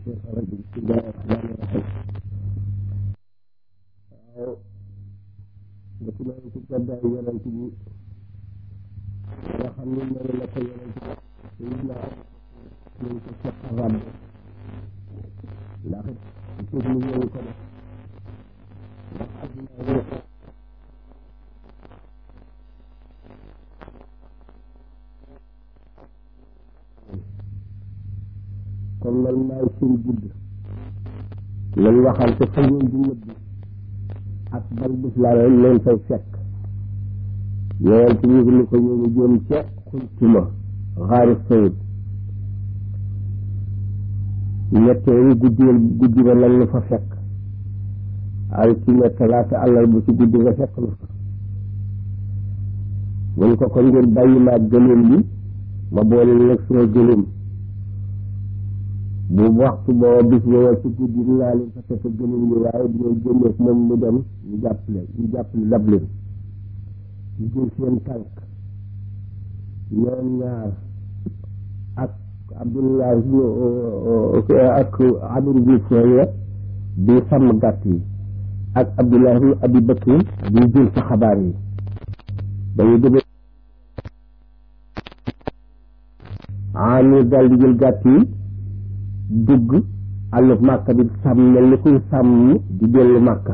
الشيطان الرجيم بسم الله الرحمن الرحيم waaw dëkk nañu ci gàddaay yonent bi nga xam ni noonu la ko yonent bi sayidna ñu ko fekk ràbb ndax it suuf ni ñëwu ko def ndax adduna yi kon loolu maay seen gudd lañ waxal te fa ngeen di nëbbi ak ban bis laa leen leen fay fekk yonent bi ni ko ñu ngi jëm ca xultuma xaari sayid ñetteelu guddi guddi ba lan la fa fekk altine talaata àllar bu ci guddi nga fekk na fa mun ko ko ngir bàyyi maag gëléem yi ma boole nag suma gëléem bu waxtu booba bis booba ci guddi dinaa leen fa fekk gëléem yi waaye dinañ génneeg moom mu dem ñu jàppale ñu jàppale dab leen ñu jël seen tànk ñoom ñaar ak abdullah ak amir bi foye di sàmm gàtt yi ak abdullah bi abi bakri di jël sa xabaar yi dañu dëgg amir daal di jël gàtt yi dugg àllub màkka bi sàmm mel ni kuy sàmm di dellu màkka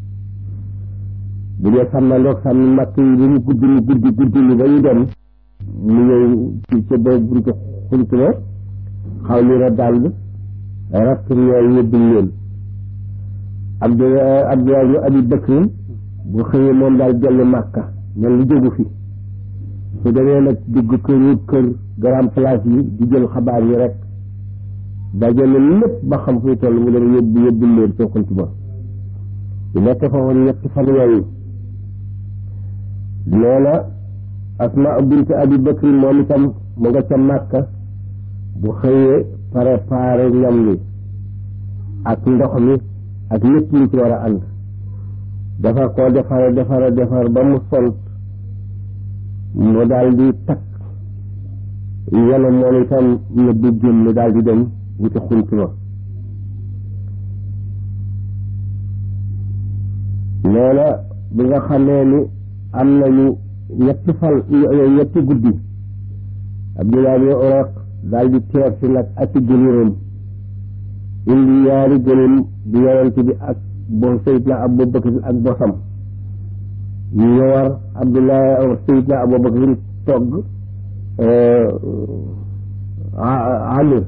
bu dee sàmmandoog sàmm màkk yi lu mu guddi lu guddi guddi lu ba ñu dem mu ñëw ci ca boobu buntu xuntu ba xaw li ra dàll rakk ñooy yóbbul leen abdu abdulaay ñu abi bakrin bu xëyee moom daal dellu màkka mel lu jógu fi su demee nag dugg këru kër grand place yi di jël xabaar yi rek dajale lépp ba xam fuy toll mu dem yóbbu yóbbul leen ca xuntu ba di nekk fa woon ñetti fan yooyu loola asma bint abi bakri moom itam mu nga ca màkka bu xëyee préparé ñam li ak ndox mi ak lépp lu ci war a ànd dafa ko defara defara defar ba mu sont mu daal di takk yenu moom itam nëbbu génn daal di dem wuti xunt ma loola bi nga xamee ni am nañu ñetti fal ñetti guddi abdullah bi oraq daal di teer si nag ak ci gëléemam indi yaari gëléem bi yonent bi ak bo sayidna abu bakr ak bosam ñu war abdullah sayidna abu bakr togg amir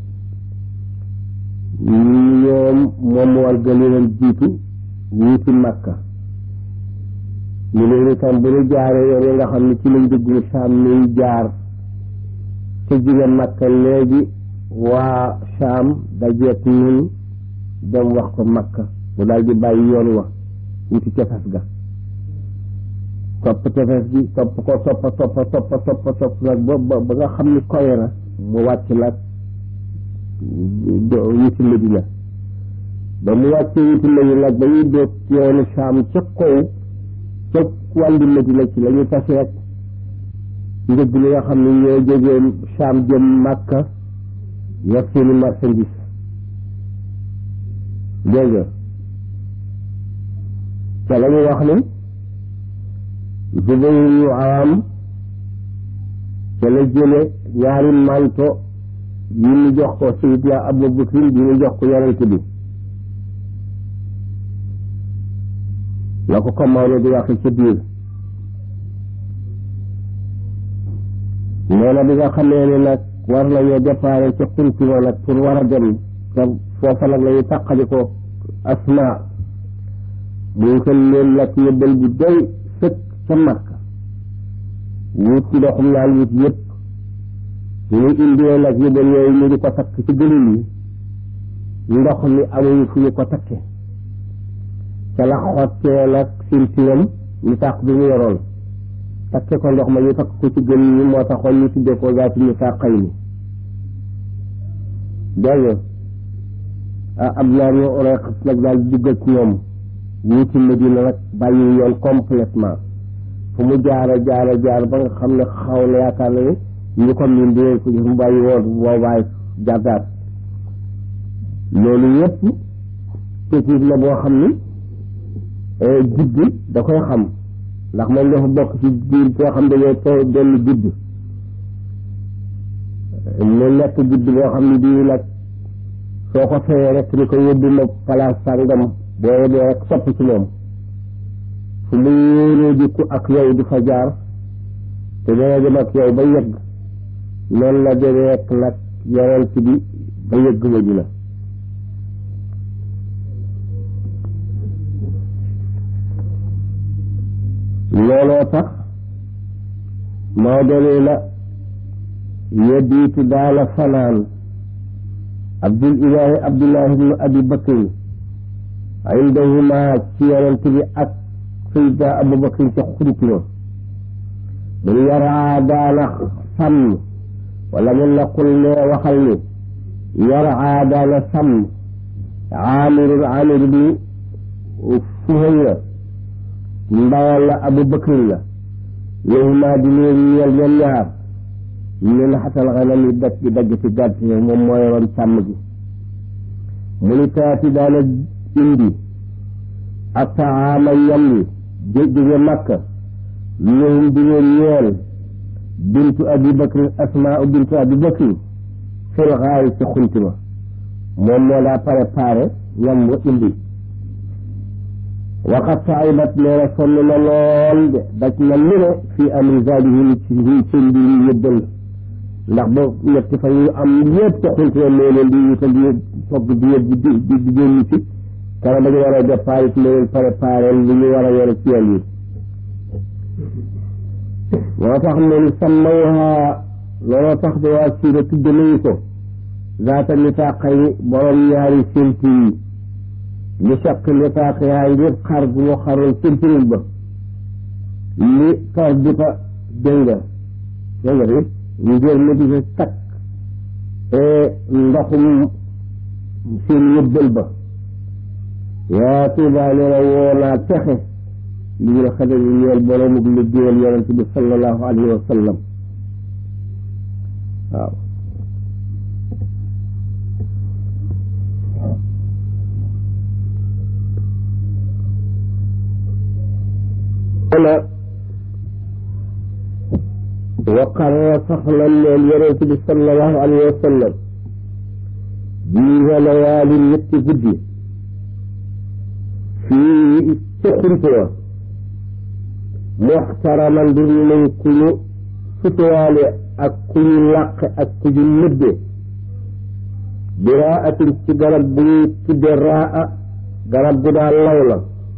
ñoom moom war gëléemam jiitu wuuti makka ñu leen itam bu ñu jaaree yoon yi nga xam ne ci lañ dugg saam niy jaar te jóge makka léegi waa saam dajeek ñun dem wax ko makka mu daal di bàyyi yoon wa wuti tefes ga topp tefes gi topp ko toppa toppa toppa toppa topp nag ba ba nga xam ni kowe na mu wàcc nag wuti Medina ba mu wàccee wuti Medina nag ba ñuy doog yoonu saam ca kaw ca wàllu Medina ci la ñu taseet njëg li nga xam ne ñoo jógee saam jëm Màkka yor seeni marchandise dégg nga ca la ñu wax ni Zubayr yu Awaam ca la jële ñaari manto yi ñu jox ko Seydina Abu Bakrin bi ñu jox ko yonent bi la ko ko Maodo di waxe ca biir nee na bi nga xamee ne nag war nañoo déparé ca xuntuma nag pour war a dem te foofa nag lañu tàqali ko asma muy ko leen nag yëbbal bu doy sëkk ca Makka wut ndoxum naan wut yëpp ñu indee nag yëbbal yooyu ñu di ko takk ci gëlëm yi ndox mi amuñu fu ñu ko takke ca la xottee nag sintiram ñu tàq bi mu yoroon takke ko ndox ma ñu takk ko ci gën ñi moo taxoon ñu tuddee ko zaati ñu sàqay ni dégg nga Abdullah ibn Urayq nag daal dugg ak ñoom wuti Medina nag bàyyi yoon complètement fu mu jaara jaara jaar ba nga xam ne xaw na yaakaar na ni ñu ko miin dinañ ko gis mu bàyyi woon boobaay jàddaat loolu yépp technique la boo xam ni juddi da koy xam ndax moom dafa bokk ci biir koo xam dañoo too benn judd mu nekk judd boo xam ne bii nag soo ko feyee rek ni ko yóbbu ma place sàngam boo yóbbee rek sopp ci moom fu mu yéenee jikku ak yow di fa jaar te dana dem ak yow ba yëgg noonu la demee ak nag yonent bi ba yëgg ma ji la looloo tax moo doonee la yeddiitu daala fanaan abdul ilaahi abdullahi ibnu abi bakrin indahuma ci yonent bi ak sayda abu bakrin ca xurituma mun yaraa daana sàmm wala mun na qul ne waxal ni yaraa daana sàmm aamiru aamiru bi fuhayra ndawal la abu bakrin la lahuma di leen ñeel ñoom ñaar min xatal xanam yi dagg di dagg ci gàtt yi moom moo yoroon sàmm gi mu ni taati daana indi ak taama yam yi jóge makka lahum di leen ñeel bintu abi bakrin asmaa bintu abi bakrin fil xaari ci xunti ma moom moo daa préparé ñam wa indi waxat saibat nee na sonn na lool de daj na lu ne fii amri zadihim ci ci mbir yi yëbbal ndax ba ñetti fa yu am yëpp ca xunti na moo leen di wutal di togg di yëb di di di génn ci kara dañu war a départ it leen préparé li ñu war a yore ci yoon yi moo tax ne ni sammawha looloo tax de waa siira tudd nañu ko zaata nitaaqay borom ñaari sénti yi li saq nitaaq yaa ngir xar gu mu xaroon séntiril ba li tar di fa dégg nga dégg nga di ngir mu di fa takk ndoxum seen yëbbal ba yaa tuubaa nee na woo naa texe li ñu xadal yi ñeel boroomug liggéeyal yonent bi sallallahu alayhi wa sallam waaw na waqarra saxlan leen yonent bi sallallahu alayhi wa sallam bii layaali ñetti guddi fii ci xuntuwa muxtaraman mbir nañ ku ñu sutuwaale ak ku ñu làqe ak ku ñu nëbbe bi raatin ci garab bu ñuy tudde raa garab gu daa law la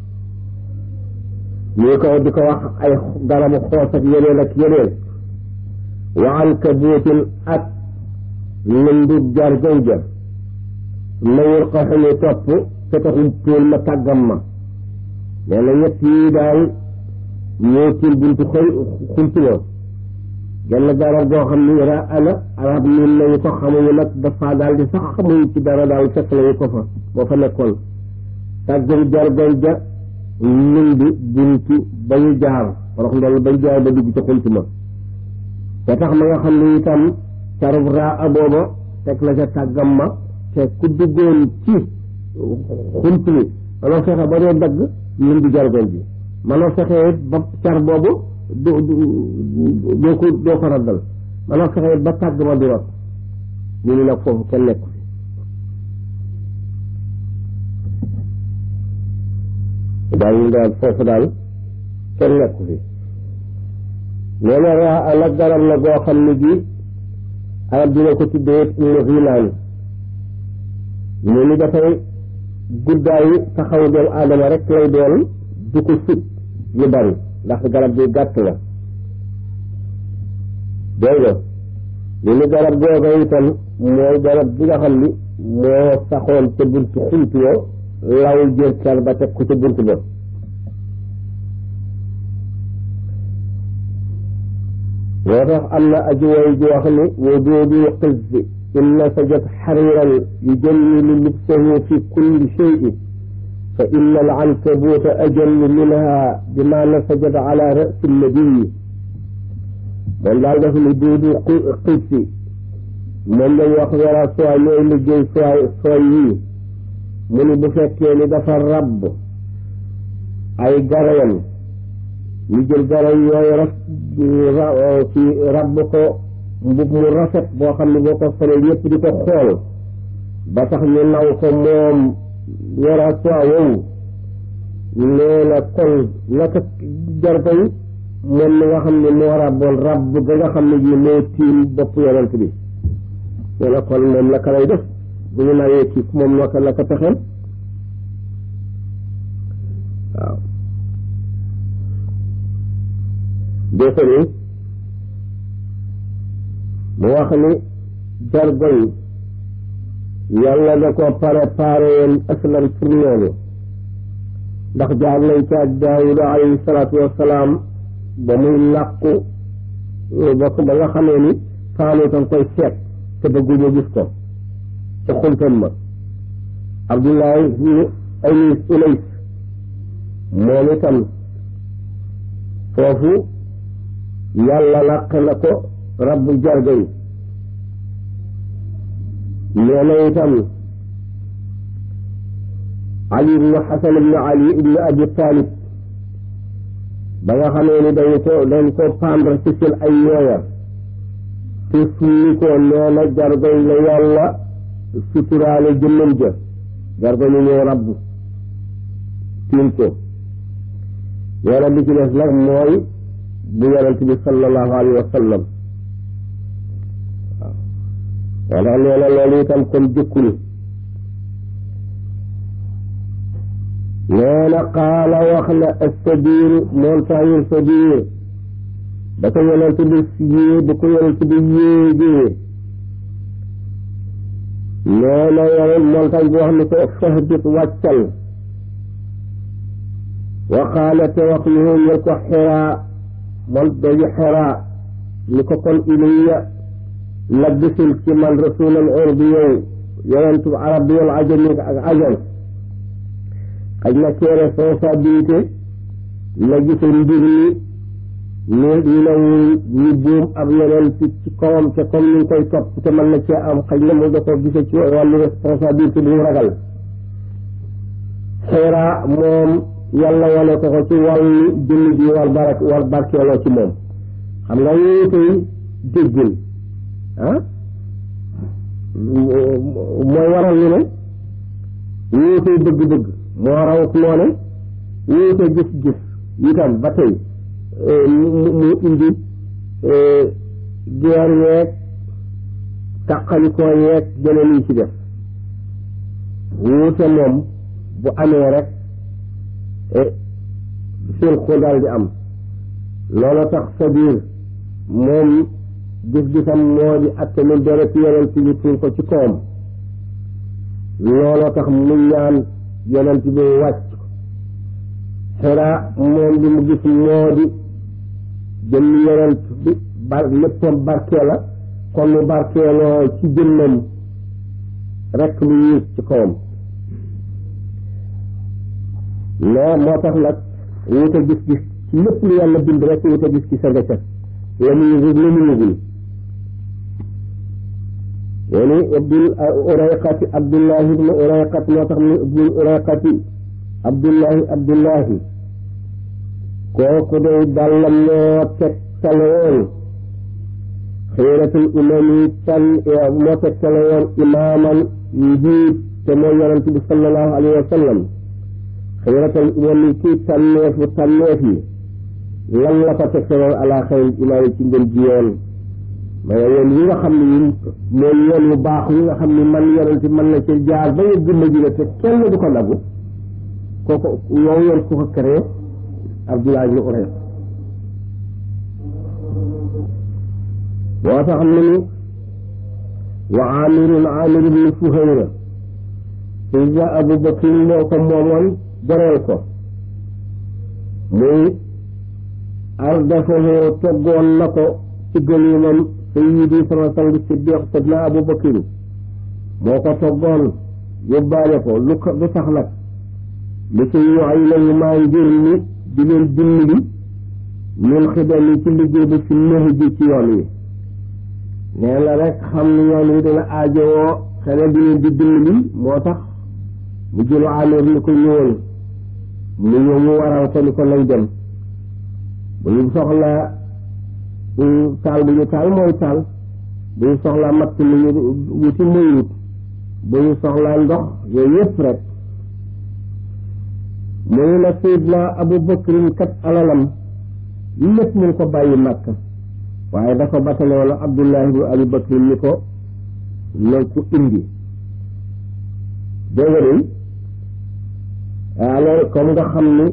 ñu ko di ko wax ay garabu xoos ak yeneen ak yeneen wa ankabuutin ak lëndug jargoñ ja mayul ko xañu topp te taxul tóol ma tàggam ma nee na ñett yi daal ñoo tiil buntu xëy xultuloo genn garab goo xam ni ra ana arab miin nañu ko xamuñu nag dafa daal di sax xamuñu ci dara daal fekk nañu ko fa boo fa nekkoon tàggam jargoñ ja lëndi buntu ba ñu jaar rox ndol ba ñu jaar ba dugg ca xunt ma te tax ma nga xam ne itam carub raa booba teg la ca tàggam ma te ku duggoon ci xunt mi manoo fexe ba doo dagg lëndi jargoñ bi manoo fexe ba car boobu doo doo ko doo ko raddal manoo fexe ba tàgg ma di rot ñu ni nag foofu kenn nekku fi daal ñu daal foofu daal kenn nekku fi nee na raa nag garab la goo xam ne gi arab dina ko tuddee ibnu xilaan mu ni dafay guddaayu taxaw doomu aadama rek lay doon du ko sut lu bari ndax garab bi gàtt la dégg nga li ni garab googa itam mooy garab bi nga xam ni moo saxoon ca buntu xunt yo law jël car ba teg ko ca bunt ba moo tax am na aji way ji wax ni wujudu qizzi in nasajat xariran yujallilu libsahu fi kulli cheyin fa inna alcankabuuta ajallu minha bima nasajat ala rasi nabiyi moom daal daf ni duudu qizzi moom lañ wax wera sooy ñooy liggéey sooy sooy yii mu ni bu fekkee ni dafa rabb ay garayam ñu jël garay yooyu raf ci rabb ko mbub mu rafet boo xam ne boo ko solee ñëpp di ko xool ba tax ñu naw ko moom wera sooy woowu nee na kon naka jargo yi moom mi nga xam ne moo rabboon rabb ga nga xam ne ji moo tiim bopp yonent bi nee na kon moom naka lay def bu ñu nawee ci moom naka la ko pexeel waaw defe ni mu wax ni jargo yi yàlla da ko préparé woon aslan pour loolu ndax jaar nañ ca daawuda alayhi salaatu wassalaam ba muy làqu ba ba nga xamee ni faanuutan koy seet te bëgguñu gis ko ca xuntan ma abdullahi ibnu anis unays moom itam foofu yàlla làq na ko rabbu jarga yi nee na itam ali ibnu xasan ibnu ali ibnu abi talib ba nga xamee ni dañu ko dañ ko pendre ci seen ay yooya te sulli ko nee na jargoy la yàlla suturaale jëmmam ja jargo ñu ñëw rabb tiim ko nee na li ci des nag mooy bu yonent bi sallallahu alayhi wa sallam waaw wala nee na loolu itam kon jëkkul nee na qaala wax na assabiir montagne sabiir da ko yonent bi yée bu ko yonent bi yéegee nee na yonent montagne bi wax ni ko fahbit wàccal wa qaala te wax yu ñel ko xiraa man doju xiraa ni ko kon ilayya labbisil ci man rasulan urbi yow yonentu arab bi yow ajami ak ajam xaj na ci responsabilité la gise mbir mi ñu ñu ne ñu buum ab yeneen ci ci kawam te comme ñu ngi koy topp te mën na cee am xaj na mu da ko gise ci wàllu responsabilité bu mu ragal xeeraa moom yàlla wane ko ko ci wàllu jëmm ji war barak war barkeeloo ci moom xam nga yooyu koy déggin ah mooy waral ñu ne yooyu koy bëgg-bëgg moo raw noone wuute gis-gis itam ba tey mu indi geer yeeg tàqalikoo yeeg jeneen yi ci def wuute moom bu amee rek seen ko daal di am loolu tax sa biir moom gis-gisam moo di atte lu deret yonent bi tuur ko ci kawam looloo tax mu ñaan yonent bi wàcc xeraa moom li mu gis moo di jëmm yonent bi bar léppam barkee la kon mu barkeeloo ci jëmmam rekk lu yiis ci kawam loo moo tax nag wuute gis-gis ci lépp lu yàlla bind rekk wuute gis-gis a nga ca la mu yëgul la mu yëgul woni abdul urayqati abdullahi ibnu urayqat moo tax mu ibnul urayqati abdullahi abdullahi kooku day dàllam moo tegtale woon xiiratul imam yi tan moo tegtale woon imaaman njiit te mooy yonent bi sallallahu alayhi wa sallam xiiratul imam yi kii tànneefu tànneef yi lan la ko tegtale woon ala xayril imaam yi ci ngën ji yoon mais yoon yi nga xam ne yi mooy yoon yu baax yi nga xam ne man yonent mën na ci jaar ba yëgg Madina te kenn du ko nagu kooku yow yoon ku ko créé Abdullah ibn Urayq moo tax mu ni wa amirun amir ibn Fuhayra Sayidna Abu Bakr moo ko moomoon goreel ko muy ardafahu toggoon na ko ci gëlimam sayyidi sama sang siddiq sidna Abu Bakr moo ko toggoon yóbbaale ko lu ko lu tax nag li ci yoxay lañu maa ngir ni di leen dimbali min xidam yi ci liggéey bi fi nëx ji ci yoon yi nee na rek xam ni yoon wi dina aajowoo xene bi leen di dimbali moo tax mu jëlu amir ni ko ñëwal mu ñëw mu waral ko ni ko lay dem bu ñu soxla taal bu ñu taal mooy taal bu ñu soxla matt lu ñu wuti muy wut bu ñu soxlaa ndox yooyu yëpp rek mu ne la Seydina Abu Bakrin kat alalam lépp mu ko bàyyi Makka waaye dafa batale wala Abdullahi ibnu Abi Bakrin ni ko na ko indi dégg nga alors comme nga xam ni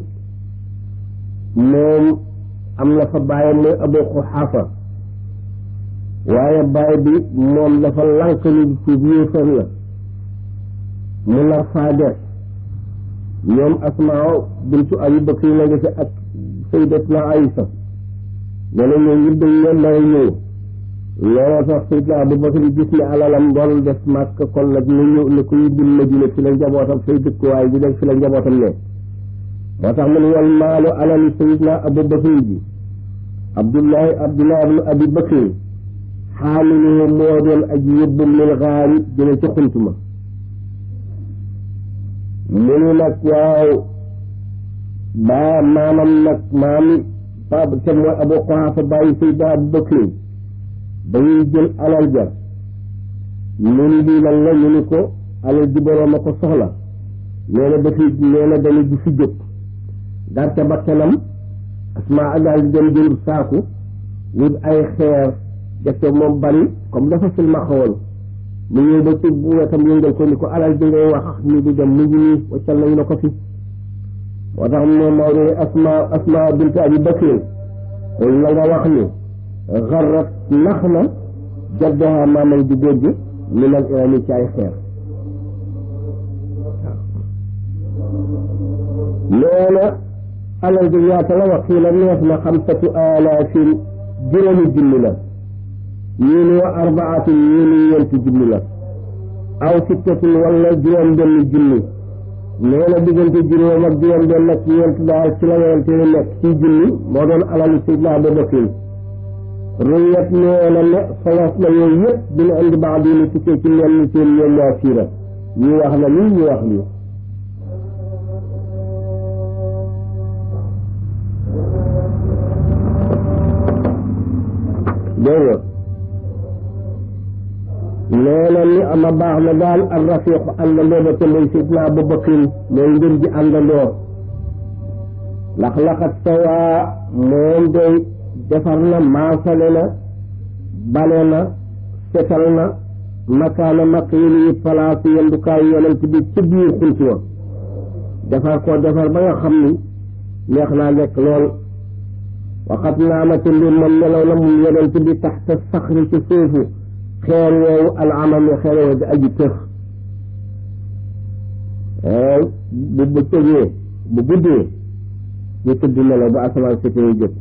moom am na fa bàyyam muy Abu Quhafa waaye baay bi moom dafa lànk ni tuub yéefar la mu nar faa def ñoom Asmaa bintu Abi Bakr la nga fi ak Sayyidatuna Aïsa nee na ñoom ñëpp dañ leen may ñëw looloo tax Sayyidna Abu Bakr gis ne alalam doon def màkk kon nag ñu ñëw ne ko yóbbul Madina fi la njabootam fay dëkkuwaay bi dem fi la njabootam ne moo tax mu ne wal maalu alal Sayyidna Abu Bakr ji Abdullahi Abdullahi ibnu Abi Bakr xaamilu moo doon aji yóbbum lil gaari jële ci xuntuma mu ni nag waaw baa maamam nag maami pap te mooy Abu Quhafa bàyyi Sayyidna Abu Bakr ba ñuy jël alal ja ñu ni lii lan la ñu ni ko alal ji boroom a ko soxla nee na dafi nee na dañu du fi jóg dar ca bakkanam Asmaa daal di dem jënd saaku wut ay xeer def ko moom bari comme dafa silma xawoon mu ñëw ba ci wetam yëngal ko ni ko alal bi ngay wax ni di dem mu ngi nii waccal nañu la ko fi moo tax moom moo ne asma asma bint abi bakrin xul la nga wax ni xarrat nax na jaddaha maamam di góor gi min al irami ci ay xeer nee na alal bi ñaata la wax fii la neef na xamsatu alaafin juróomi junni la ñii ni wa arbaatin ñii ni ñeenti junni la aw sittatin wala juróom benn junni nee na diggante juróom ak juróom benn ak ñeent daal ci la yonente ni nekk ci junni moo doon alalu Seydina Abu Bakr ruyat nee na ne solos na yooyu yëpp dina indi baax di ni tukkee ci ñenn ñi seen ñoom waa siira ñii wax na lii ñii wax lii dégg nee na ni ama baax na daal al rafiqu àndandoo ba te muy sidna Abu Bakrin mooy ngën ji àndandoo lax laxat sawaa moom day defar na maasale na bale na setal na makaana maqiili yi palaasu yendukaayu yonent bi ci biir xunt wa defar ko defar ba nga xam ni neex naa lekk lool waxat naa ma te mbir moom nelaw na mun yonent bi taxta saxri ci suufu xeer woowu al amami xeer woowu di aji tëx bu bu tëjee bu guddee ñu tëdd nelaw ba asamaan setee jot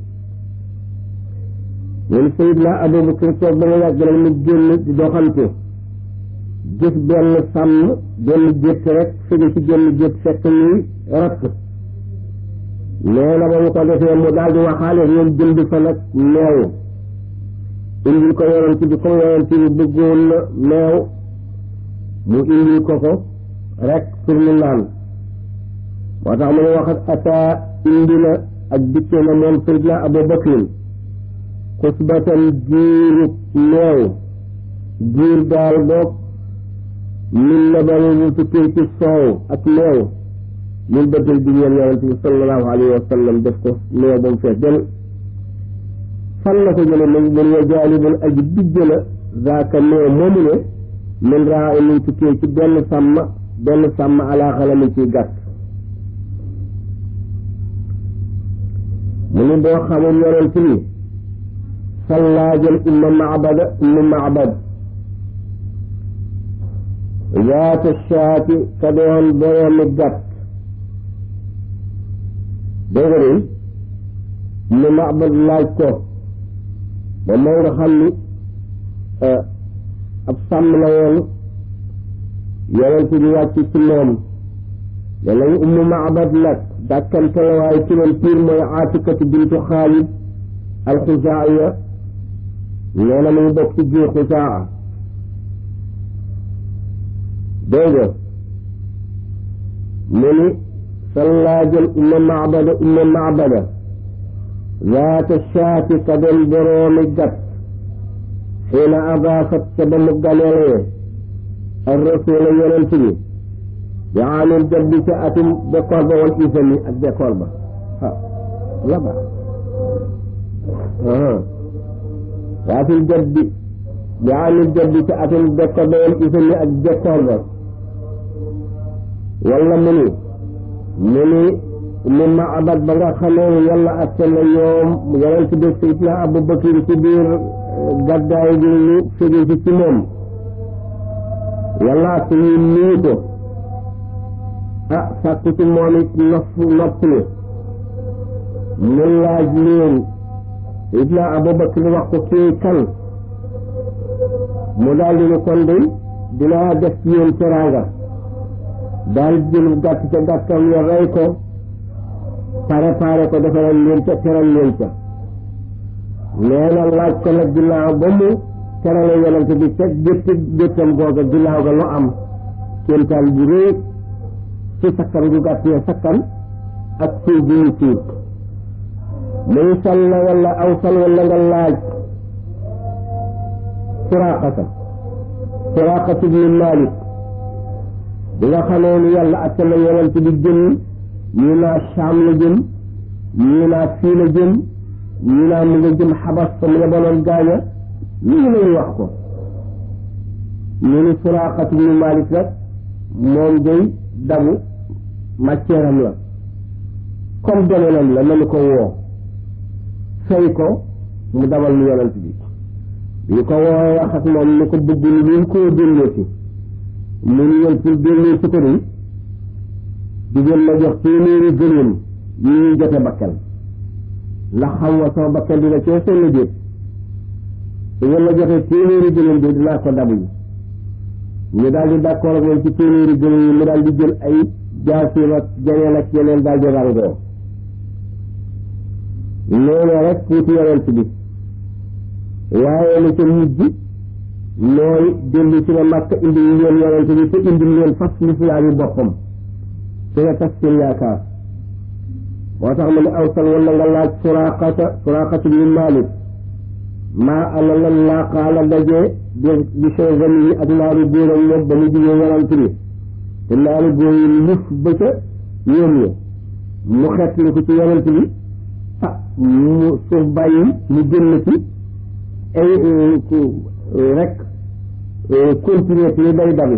ñun Seydina Abubakar toog ba nga yàgg rek mu génn di doxante gis benn sàmm benn gétt rek fege ci genn gétt fekk ñuy rakk nee na ba mu ko defee mu daal di waxaale ñoom jënd fa nag meew indil ko yonent bi comme yonent bi bëggoon na meew mu indil ko ko rek pour mu naan moo tax mu ne waxat ataa indi na ak dikke na moom Seydina Abu Bakrin xusbatan giiru meew giir daal boog min na ba mu tukkee ci soow ak meew min bëtal bi ñeen yonent bi sallallahu alayhi wa sallam def ko meew ba mu fees del fan la ko jële mun mun wa jaalibul aji dijj la zaaka meew moomu ne min raa min tukkee ci benn sàmm benn sàmm alaa xalamin ciy gàtt mu ni boo xamul yonent bi sallaajal umma macbada umma macbad zaata shaati ka doon boroomi gàtt dégg nga umma macbad laaj ko ba moo nga xam ni ab sàmm la woon yonent bi wàcc ci moom ne nañ ummu macbad nag dàkkante la waaye turam piir mooy aatikatu bintu xaalid alxuzaaya nee na muy bokk ci giir xusaa dégg nga mu ni sallaa jël umma macbada umma macbada zaata shaati ka doon boroomi gat xiina adaafat ca ba mu ganeelee ar rasula yonent bi bi amil jabbi ca atum bekkoor ba wal isami ak bekkoor ba ah la ba waatil jabbi bi amil jabbi ca atum bekkoor ba wal isami ak bekkoor ba wala mu ni mu ni mu ma abat ba nga xamee yàlla atte na ñoom yonent bi sayidna Abu Bakr ci biir gàddaay gi ñu fege ci ci moom yàlla atte ñu nuyu ko ah sàkku ci moom it nopp nopplu mu laaj leen sayidna Abu Bakr wax ko kii kan mu daal di ne kon de dinaa def ci yéen teraanga daal jël gàtt ca gàttam ya rey ko préparé ko defaral leen ca teral leen ca nee na laaj ko nag ginnaaw ba mu terale yonent bi ca gétt géttam googa ginnaaw ga lu am kéemtaan bu réy ci sakkan gu gàtt ya sakkan ak suuf bi ñu suuf muy sal na wala aw sal wala nga laaj suraqata suraqatu bi Maalik bi nga xamee ni yàlla atte na yonent bi jëm ñii naa Saam la jëm ñii naa fii la jëm ñii naa mu nga jëm xabas fa mu yebaloon gaaña lii lañu wax ko ñu ni Suraqatu bnu Malik nag moom day dabu matière am la comme domaine la nañu ko woo fay ko mu dabal lu yonent bi ñu ko woo wax ak moom ni ko bëgg ni luñ koo delloo si mu ñu leen pour delloo si ko de digéen ma jox téeméeri gëléem yi ñuy jote bakkan ndax xam nga sama bakkan dina cee sonn déet su ngeen ma joxee téeméeri gëléem de dinaa ko dabu yi ñu daal di d'accord ak moom ci téeméeri gëléem yi mu daal di jël ay jaasiim ak jeneen ak yeneen daal di rangoo noonu rek tuuti yonent bi waaye la ca mujj mooy dellu si na màkk indi leen yonent bi te indi leen fas lislaam yi boppam te nga tas seen yaakaar moo tax mu ne awsal wala nga laaj suraqata suraqata bi Maalik maa ana lan laa xaala dajee bi bi changami yi ak naaru góoram ñoom ba mu jigee yonent bi te naaru góor yi lif ba ca yéen ñi mu xet li ko ci yonent bi ah mu suuf bàyyi mu génn ci ay rek continuer ci day dabi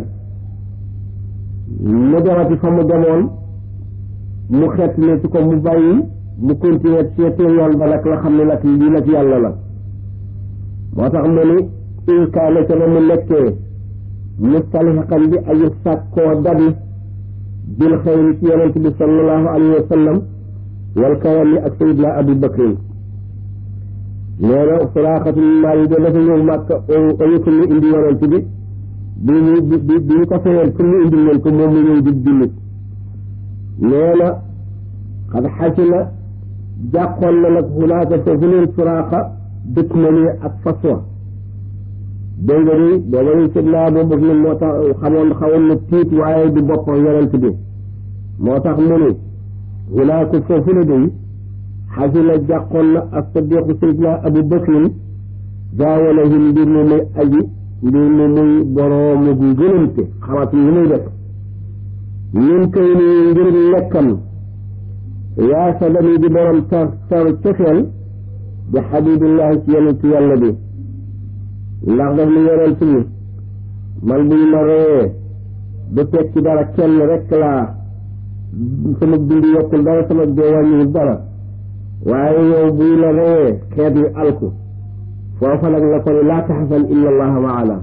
mu demati fa mu demoon mu xett ne ci ko mu bàyyi mu continuer seetee yoon ba nag la xam ne nag lii nag yàlla la moo tax mu ni inkaane ca ba mu nekkee mustaliqan bi ayu sàkkoo dabi bil xayri ci yonent bi sallallahu alayhi wa sallam wal karami ak sayidna abu bakrin nee na suraaxatu maal yi dafa ñëw màkk ayutu mu indi yonent bi bi ñu bi bi ñu ko fayeen pour ñu indi leen ko moom mu ñëw di jullit nee na xad xasi na jàqoon na nag xunaaka foofu leen suraaxa dëkk na nii ak faswa dégg nga ni booba ñu sidnaa boobu ni moo tax xamoon xawoon na tiit waaye di boppam yonent bi moo tax mu ni xunaaka foofu la day xasi na jàqoon na ak sadiqu sayidna abu bakrin gaawalahim mbir mu muy aji mbir mu muy boroomu gënante xamat yi muy def ñun kay ni ngir nekkam yaa sa dami di borom tar tar cofeel bi xabibillahi ci yonentu yàlla bi ndax daf ni yonent bi man buñ ma reyee du tekki dara kenn rek laa sama dund yokkul dara sama dee wàññiwul dara waaye yow buy la reyee xeet wi alku foofa nag la ko ni laa taxasan illa allaha maana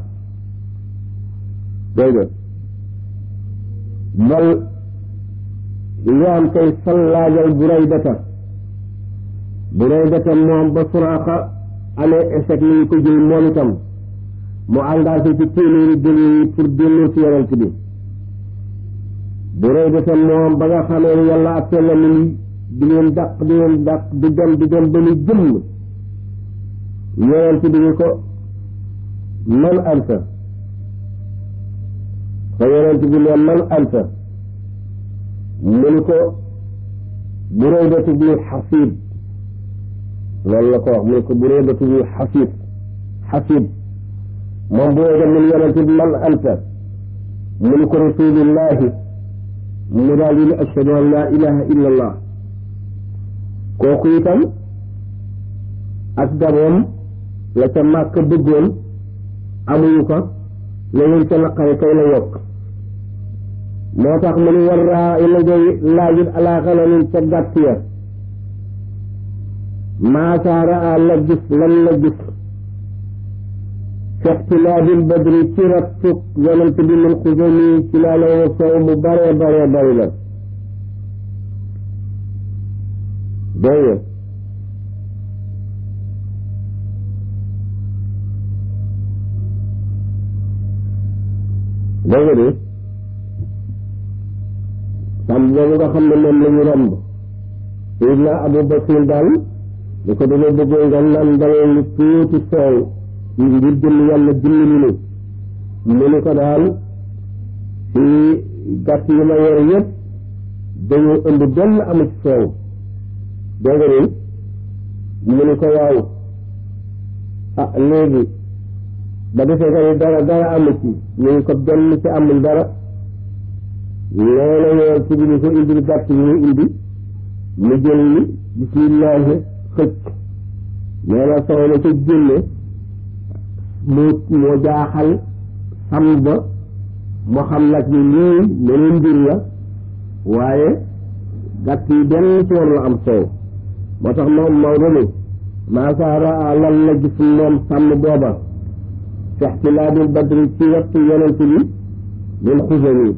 dégg nga bal li am kay sallaajal buraydata buraydata moom ba suraaxa amee échec ni ñu ko jël moom itam mu engagé ci téeméeri gëléem yi pour delloo ci yonent bi buraydata moom ba nga xamee ne yàlla ak la ni di leen dàq di leen dàq di dem di dem ba ni jëmm yonent bi ni ko man anta fa yonent bi ne man anta mu ni ko Buraydatu bnu Xasiib loolu la ko wax mu ni ko Buraydatu bnu Xasiib Xasiib moom Burayda mun yonent bi man anta mu ni ko rasulillahi mu daal di ne ashhadu an laa ilaha illa allah kooku itam ak daboom la ca màkk bëggoon amuñu ko la leen ca naqare tey la yokk moo tax mu ni war raa i la ngay laajit alaa xananin ca gàtt ya maasaara a la gis lan la gis fi ixtilaabil badri ci rattuk yonent bi min xusami ci laa la soow mu bare bare bari la dégg nga dégg nga de sàmm boobu nga xam ne moom la ñu romb Seydina Abu Bakr daal li ko dama bëggoon nga naan dalal lu tuuti soow ngir jëmm yàlla dimbali ni mu ni ko daal ci gàtt yi ma yor yëpp dañoo ëmb benn amu ci soow dégg nga de mu ni ko waaw ah léegi ba defee nga ni dara dara amu ci ñu ngi ko benn ci amul dara loolu yoon ci bi ni ko indil gàtt yi mu indi mu jël ni bismillahi xëcc nee na soow la ca génne moo moo jaaxal xam ba moo xam nag ni lii meneen mbir la waaye gàtt yi benn ci war la am soow moo tax moom Maodo ni maasaara lan la gis moom sàmm booba fi ixtilaabil badri ci wattu yonent bi min xusani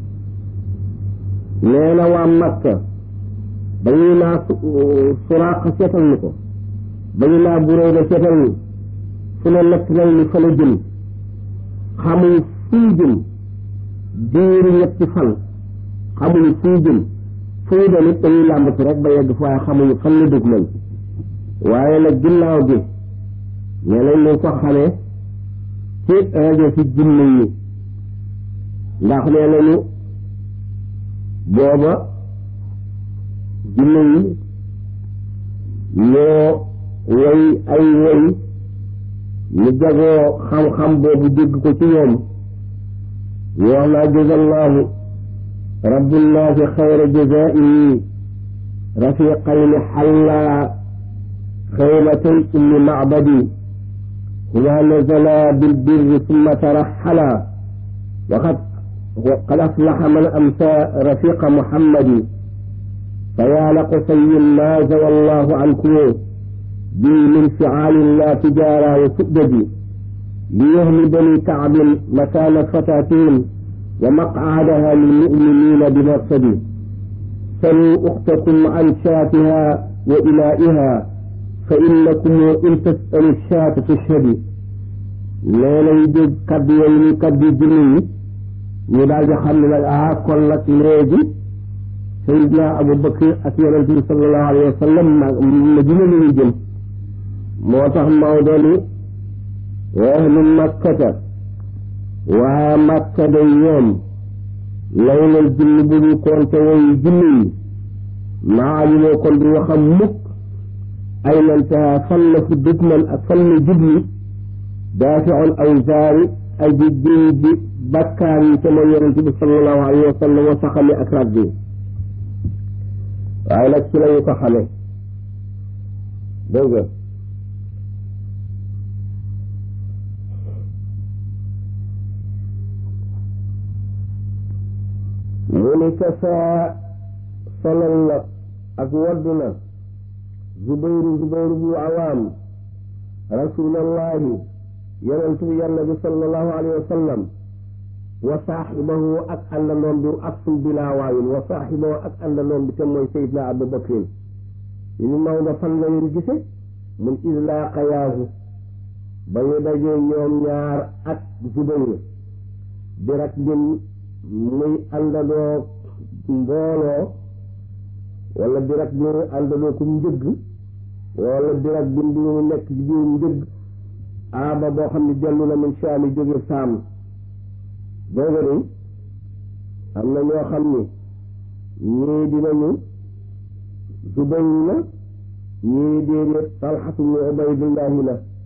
nee na waa Makka ba ñuy naa suraaqa seetal ni ko ba ñu naa Burayda seetal ni fu ne nekk nañ ni fa la jëm xamuñ fuy jëm diiru ñetti fan xamuñ fuy jëm fuy dem it dañuy làmbatu rek ba yegg waaye xamuñu fan la dugg nañ waaye nag ginnaaw bi nee nañ ñu ko xamee ci rajo ci jinne yi ndax nee nañu booba jinne yi ñoo woy ay woy ñu jagoo xam-xam boobu dégg ko ci ñoom ñu wax naa jazallahu rabbullahi xayra jazaihi rafiqayni xalla xaymatay ummi macbadi huma nazala bilbirri summa taraxala waqad qad aflaxa man amsa rafiqa muhammadi فيا لقصي ما زوى الله عنكم بي من فعال لا تجارى وسؤدد ليهل بني كعب مكان فتاتهم ومقعدها للمؤمنين بمرصد سلوا أختكم عن شاتها وإلائها فإنكم إن تسألوا الشاة تشهدي لا يجد كبي ويني كبي جني يدال جخم لك آه كلك ليجي Seydina Abu Bakr ak yonente bi sallallahu alayhi wa sallam Madina la ñu jëm moo tax Maodo ni wa ahlu makkata waa makka day ñoom laylal jinni bu ñu konte woy jinni yi maalimoo kon du waxam mukk ay nantaha fan la fu dëgmal ak fan la jubli daafiul awzaari aji jiw ji bakkaar yi ca mooy yonente bi sallallahu alayhi wa sallam wa saxami ak ragg yi waaye nag ci lañu ko xamee dégg nga mu ni kasaa solal na ak waddu na zubayru zubayru bu awaam rasulallahi yonentu yàlla bi sallallahu alayhi wa sallam wa saaxibahu ak àndandoom bi asl bilaa waawin wa saaxibahu ak àndandoom bi te mooy Seydina Abu Bakrin ñu ni Maodo fan la leen gise mun islaaqayaahu ba ñu dajee ñoom ñaar ak Zubayr bi rak bin muy àndandoo mbooloo wala bi rak bi muy àndandoo ku njëgg wala dirag bin bi mu nekk ci biir njëg aaba boo xam ne dellu na min saami jóge saam booba ni am na ñoo xam ni ñii dinañu Zubayr la ñii déedéet Talxatu ñu Ubaydullahi la